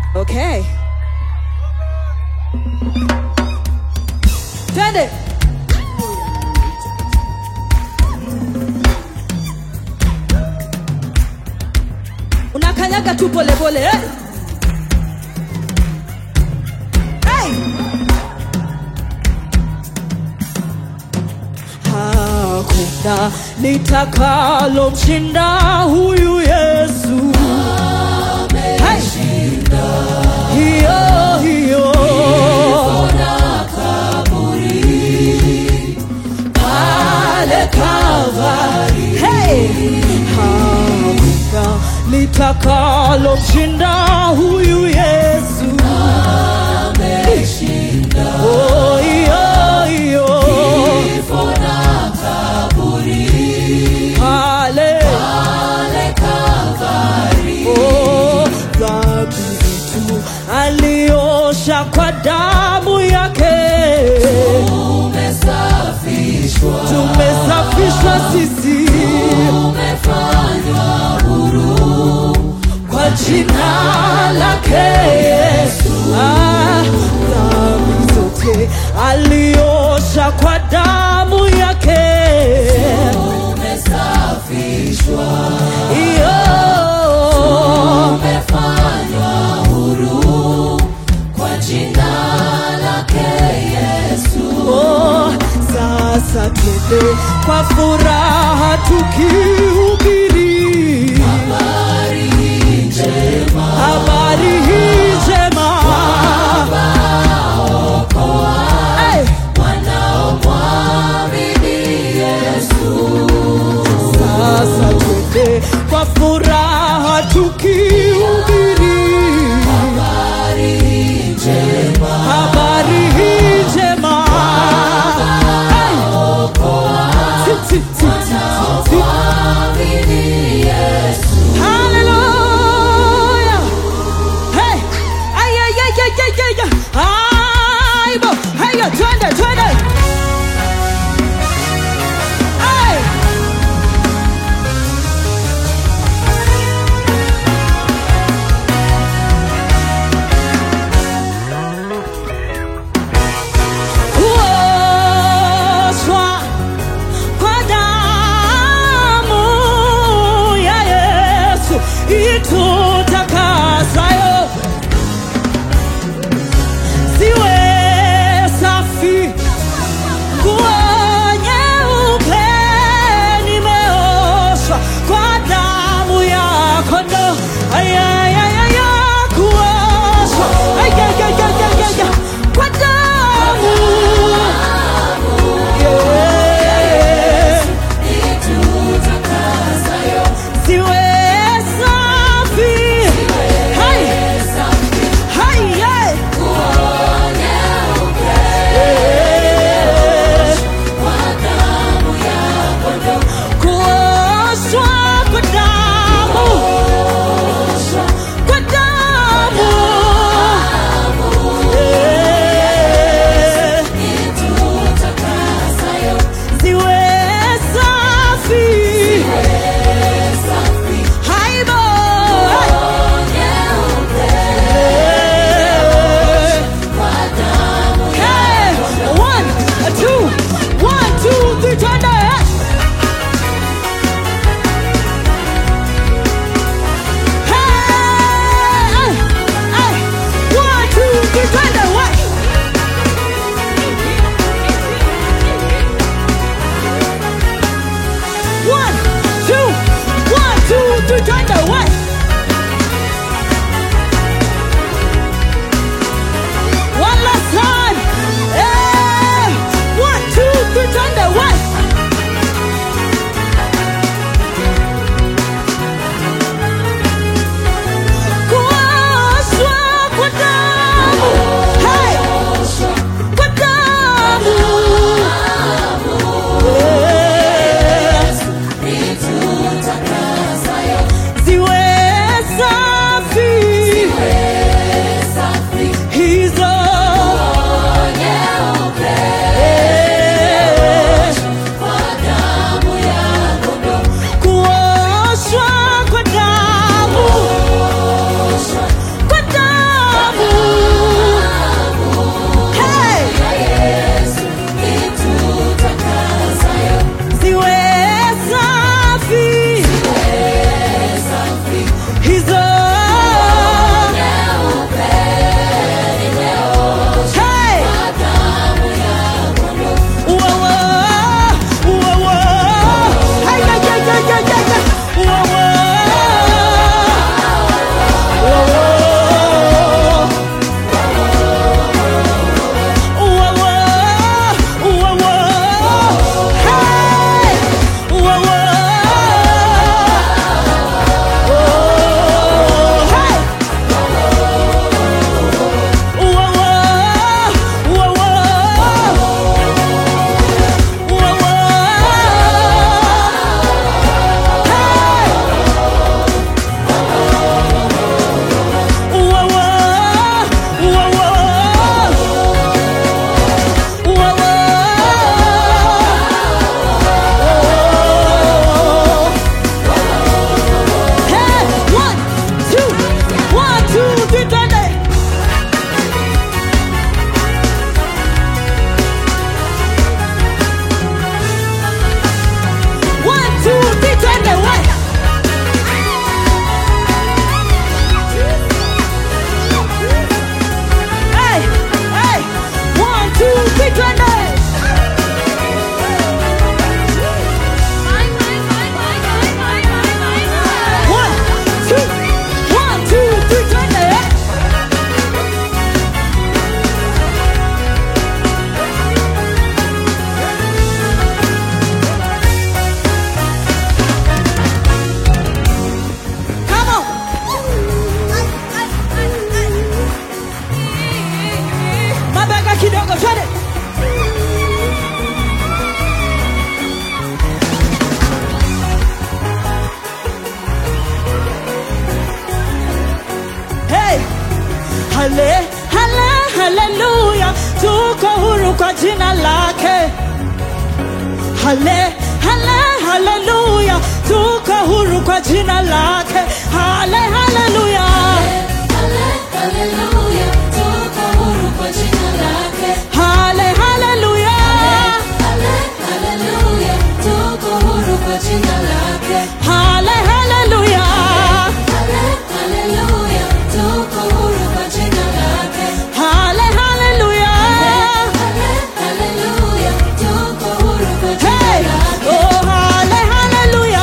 Okay. Twende. Unakanyaga tu pole pole. Eh? Hey! Hakuna litakalo mshinda huyu Yesu. Hey! Hiyo hiyo pale Kalvari. Hey! Hakuna litakalo mshinda huyu Yesu. Oh, hiyo hiyo pale Oh, dhambi zetu aliosha kwa damu yake tumesafishwa sisi kwa jina lake Yesu. Ah, dhambi zote aliosha kwa damu yake iyo Oh, sasa twende kwa furaha tukihubiri habari hii njema Hey! Sasa twende kwa furaha tukihubiri habari hii njema Hey! Ti, ti, ti, ti, ti, ti. hale hale haleluya tuko huru kwa jina lake hale hale haleluya tuko huru kwa jina lake hale haleluya hale haleluya hale haleluya hale haleluya hey oh hale haleluya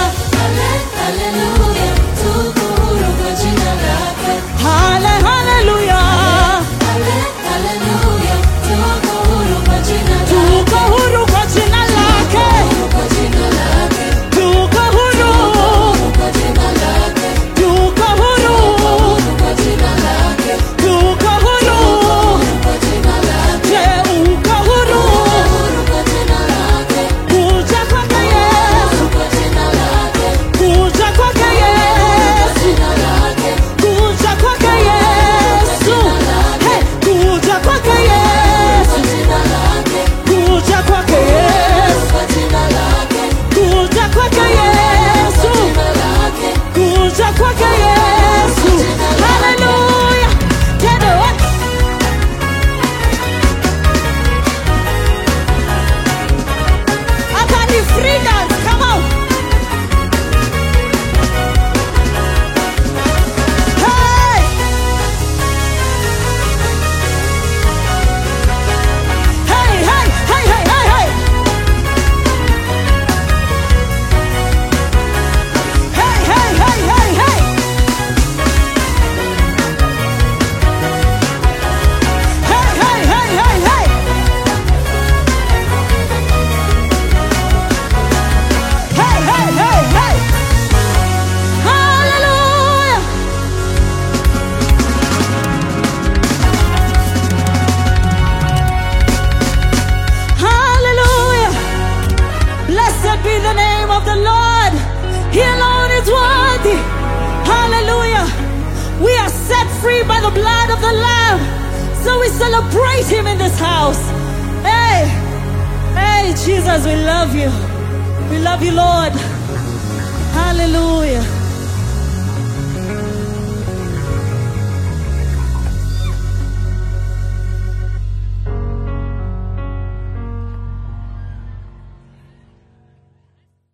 hale haleluya tuko huru kwa jina lake tuko huru tuko huru tuko huru je uko huru kuja kwake yesu kuja kwake yesu kuja kwake yesu hey kuja kwake yesu kuja kwake yesu kuja kwake yesu kuja kwake yesu haleluya tendo hapa ni free dance come on hey hey hey hey hey hey hey Hey, hey, hey, hey, hey! Hey, hey, hey, hey, hey! Hey, hey, hey, hey! Hallelujah! Hallelujah! Blessed be the name of the Lord. He alone is worthy. Hallelujah. We are set free by the blood of the Lamb. So we celebrate him in this house. Hey, hey, Jesus, we love you. We love you, Lord. Hallelujah.